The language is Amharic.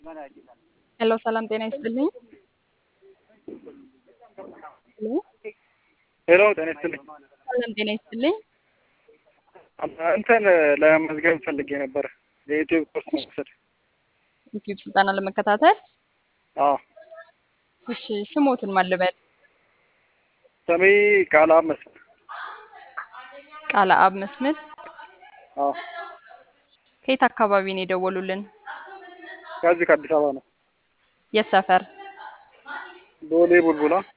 ሄሎ ሰላም ጤና ይስጥልኝ። ሄሎ ሄሎ ጤና ይስጥልኝ። ሰላም ጤና ይስጥልኝ። እንትን ለመመዝገብ ፈልጌ ነበር የዩቲዩብ ኮርስ መውሰድ። ዩቲዩብ ስልጠና ለመከታተል አዎ እሺ፣ ስሞትን ማን ልበል? ስሜ ቃል መስፍን። ቃለ አብ መስፍን። አዎ ከየት አካባቢ ነው የደወሉልን? ከዚህ ከአዲስ አበባ ነው። የት ሰፈር? ቦሌ ቡልቡላ